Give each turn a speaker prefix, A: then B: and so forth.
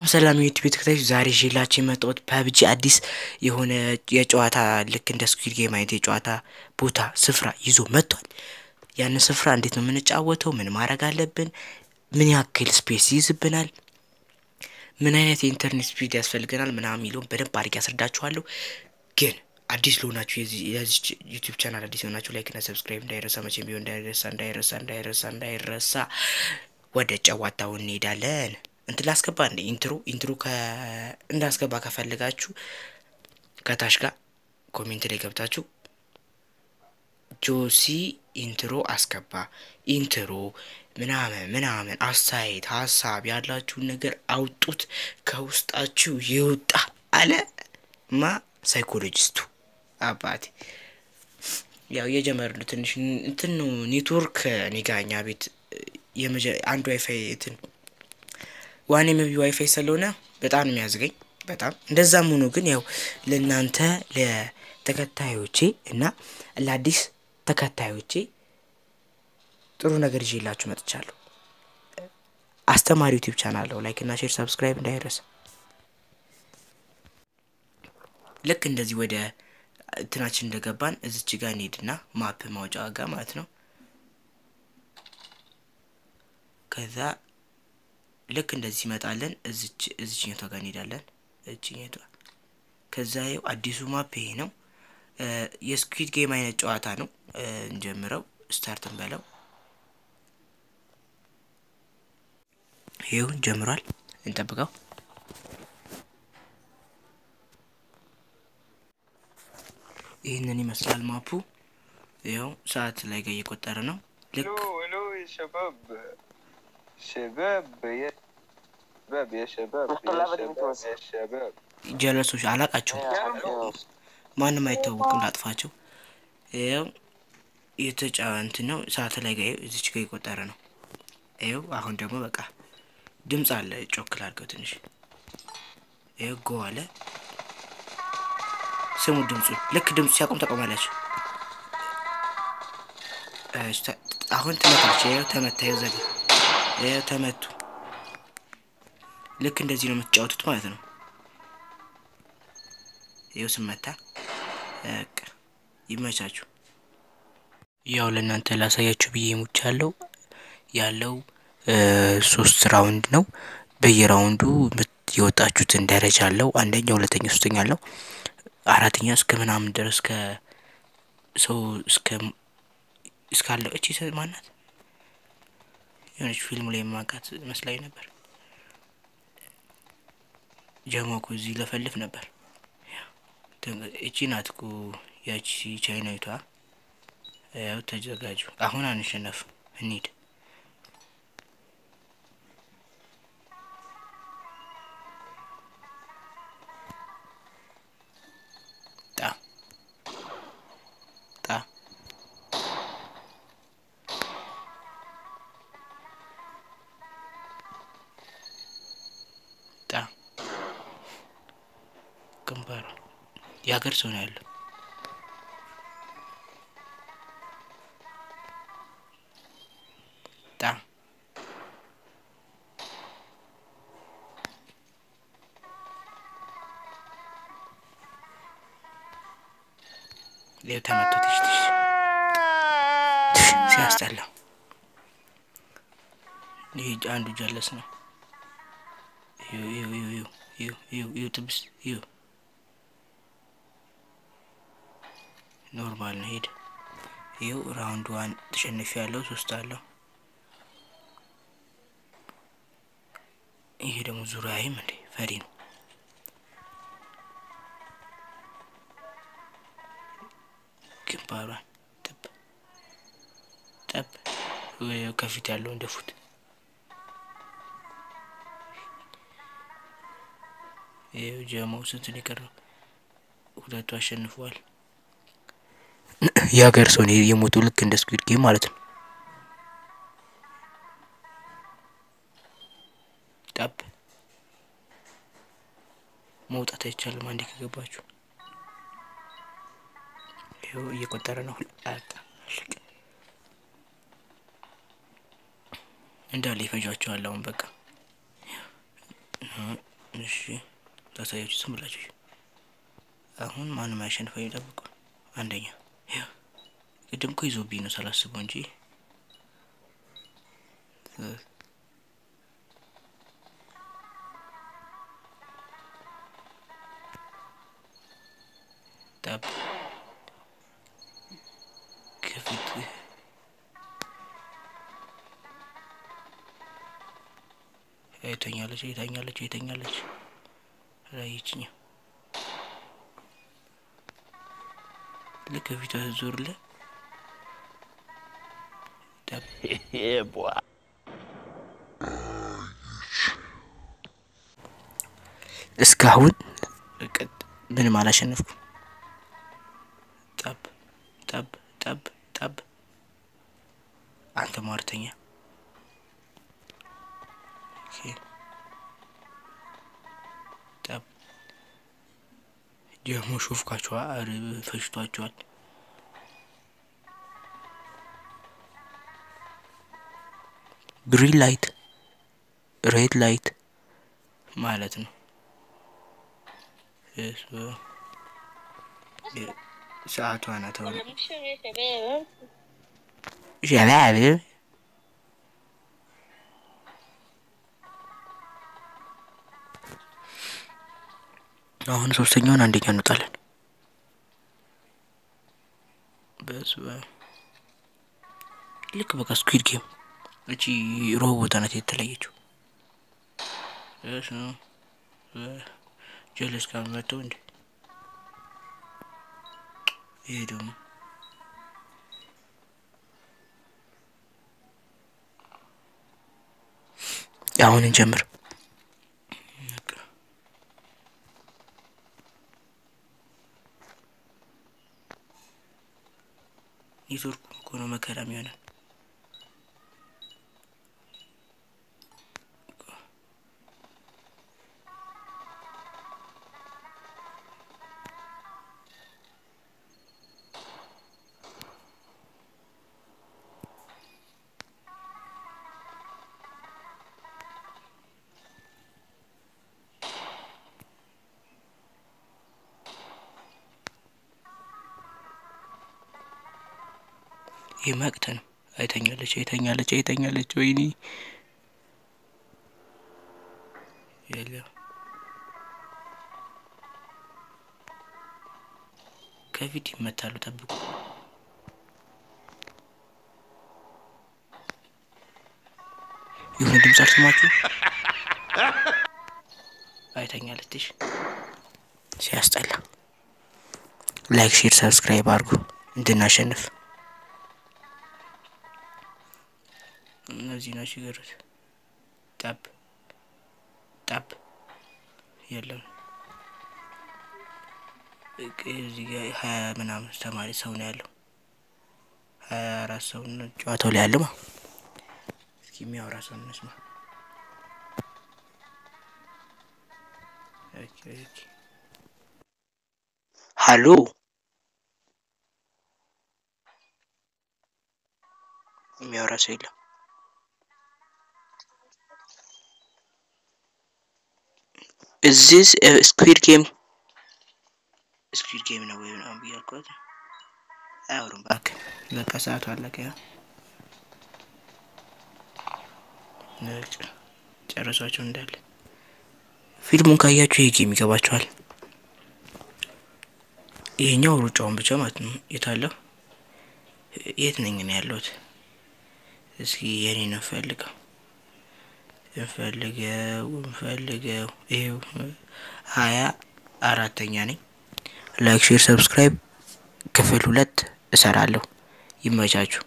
A: ሰላም ዩቲዩብ ተከታዮች ዛሬ ይዤላችሁ የመጣሁት ፐብጂ አዲስ የሆነ የጨዋታ ልክ እንደ ስኩዊድ ጌም አይነት የጨዋታ ቦታ ስፍራ ይዞ መጥቷል። ያንን ስፍራ እንዴት ነው የምንጫወተው? ምን ማድረግ አለብን? ምን ያክል ስፔስ ይይዝብናል? ምን አይነት የኢንተርኔት ስፒድ ያስፈልገናል? ምናምን የሚለውን በደንብ አድርጌ ያስረዳችኋለሁ። ግን አዲስ ለሆናችሁ የዚህ ዩቲዩብ ቻናል አዲስ የሆናችሁ ላይክ እና ሰብስክራይብ እንዳይረሳ፣ መቼም ቢሆን እንዳይረሳ እንዳይረሳ እንዳይረሳ እንዳይረሳ። ወደ ጨዋታው እንሄዳለን። እንትን ላስገባ እንደ ኢንትሮ ኢንትሮ እንዳስገባ ከፈለጋችሁ ከታች ጋር ኮሜንት ላይ ገብታችሁ ጆሲ ኢንትሮ አስገባ ኢንትሮ ምናምን ምናምን አስተያየት ሀሳብ ያላችሁን ነገር አውጡት፣ ከውስጣችሁ ይውጣ አለ ማ ሳይኮሎጂስቱ አባቴ። ያው የጀመርነው ትንሽ እንትን ነው ኔትወርክ እኔ ጋ እኛ ቤት አንድ ዋይፋይ እንትን ዋን ኤምቢ ዋይፋይ ስለሆነ በጣም ነው የሚያዝገኝ። በጣም እንደዛም ሆኖ ግን ያው ለእናንተ ለተከታዮቼ እና ለአዲስ ተከታዮቼ ጥሩ ነገር ይዤላችሁ መጥቻለሁ። አስተማሪ ዩቲዩብ ቻናል ነው። ላይክ እና ሼር ሰብስክራይብ እንዳይረሳ። ልክ እንደዚህ ወደ እንትናችን እንደገባን እዚች ጋር እንሄድና ማፕ ማውጫ ጋር ማለት ነው ከዛ ልክ እንደዚህ ይመጣለን። እዚች እዚችኛቷ ጋር እንሄዳለን። እዚችኛቷ ከዛ ይኸው አዲሱ ማፕ ይሄ ነው። የስኩዊድ ጌም አይነት ጨዋታ ነው። እንጀምረው፣ ስታርትን በለው። ይኸው ጀምሯል። እንጠብቀው። ይህንን ይመስላል ማፑ። ይኸው ሰዓት ላይ ጋር እየቆጠረ ነው። ልክ
B: شباب يا شباب يا شباب يا شباب يا شباب
A: ጀለሶች አላቃቸውም። ማንም አይታወቅም። ላጥፋቸው። ይኸው የተጫ እንትን ነው ሰዓት ላይ ጋር እዚች ጋር የቆጠረ ነው። ይኸው አሁን ደግሞ በቃ ድምፅ አለ። ጮክል አድርገው ትንሽ ይኸው ጎ አለ። ስሙ ድምፁ። ልክ ድምፁ ሲያቆም ተቆማላችሁ። አሁን ትመታቸው። ይኸው ተመታ። ይኸው ዘጋ ይኸው ተመቱ። ልክ እንደዚህ ነው የምትጫወቱት ማለት ነው። ይኸው ስመታ በቃ ይመቻችሁ። ያው ለእናንተ ላሳያችሁ ብዬ ሙች ያለው ያለው ሶስት ራውንድ ነው። በየራውንዱ የወጣችሁትን ደረጃ አለው። አንደኛ፣ ሁለተኛ፣ ሶስተኛ አለው። አራተኛ እስከ ምናምን ድረስ ከሰው እስከ እስካለው እቺ ማናት የሆነች ፊልም ላይ የማውቃት መስላኝ ነበር። ጀሞኩ እዚህ ለፈልፍ ነበር። እቺ ናት እኮ ያቺ ቻይናዊቷ። ያው ተዘጋጁ። አሁን አንሸነፍ፣ እንሂድ። ጣ ጣ ጣ ግንባሩ የሀገር ሰው ነው ያለው። ጣ ይኸው ተመቶት ትሽ ሲያስጠላ። ይህ አንዱ ጀለስ ነው። ይኸው ጥብስ ይኸው ኖርማል ነው። ሄድ ይኸው ራውንድ ዋን ተሸንፊ ያለው ሶስት አለው። ይሄ ደግሞ ዙሪያይም እንዴ ፈሪ ነው። ግንባሯን ጠብ ጠብ ከፊት ያለው እንደፉት ይኸው ጀማው ስንት ነው የቀረው? ሁለቱ አሸንፈዋል። የሀገር ሰው የሞቱ ልክ እንደ ስኩዊድ ጌም ማለት ነው። ጠብ መውጣት አይቻልም። አንዴ ከገባችሁ ይኸው እየቆጠረ ነው። እንዳለ ይፈጇቸዋል። አሁን በቃ እሺ ታሳያችሁ ዝም ብላችሁ አሁን ማንም አያሸንፈው የሚጠብቁ አንደኛ ይኸው ቅድም እኮ ይዞብኝ ነው ሳላስበው እንጂ ጠብ ከፊት የተኛለች የተኛለች የተኛለች ራይችኛ ልክ ፊቷ ዞርለ እስካሁን ምንም አላሸነፍኩም። ጠብ ጠብ ጠብ ጠብ አንተ ሟርተኛ ጠብ ደግሞ ሾፍካችኋል፣ ፈሽቷችኋል። ግሪን ላይት ሬድ ላይት ማለት ነው። ሰዓቷ ናት። አሁን ሸባብ አሁን ሶስተኛውን አንደኛ እንወጣለን። በስመ አብ ልክ በቃ ስኩዊድ ጌም እቺ ሮቦት ናት የተለየችው። እሺ ጀለስ ጋር መጥተው እንዴ ይሄ ደግሞ አሁን እንጀምር። ኔትወርኩ እኮ ነው መከራ የሚሆነን። ይህ መቅት ነው። አይተኛለች አይተኛለች አይተኛለች። ወይኔ የለም ከፊት ይመታሉ። ጠብቁ። የሆነ ድምፅ አልሰማችሁ? አይተኛለች። እሺ ሲያስጠላ። ላይክ፣ ሼር፣ ሰብስክራይብ አድርጉ እንድናሸንፍ። እነዚህ ናቸው ይገሩት። ጠብ ጠብ የለም። እዚህ ጋ ሀያ ምናምን ተማሪ ሰው ነው ያለው። ሀያ አራት ሰው ነው ጨዋታው ላይ ያለው። እስኪ የሚያወራ ሰው እንስማ። ሀሎ የሚያወራ ሰው የለም። እዚህ ስኩዊድ ጌም ስኩዊድ ጌም ነው ወይ ምናምን ብዬ አልኳት። አያወሩም እባክህ። በቃ ሰዓቱ አለቀ። ያው ጨረሷቸው እንዳለ። ፊልሙን ካያችሁ ይሄ ጌም ይገባችኋል። ይሄኛው ሩጫውን ብቻ ማለት ነው። የታለው የት ነኝ ነው ያለሁት? እስኪ የኔን እንፈልገው እንፈልገው እንፈልገው። ይሄው ሀያ አራተኛ ነኝ። ላይክ ሼር ሰብስክራይብ ክፍል ሁለት እሰራለሁ። ይመቻችሁ።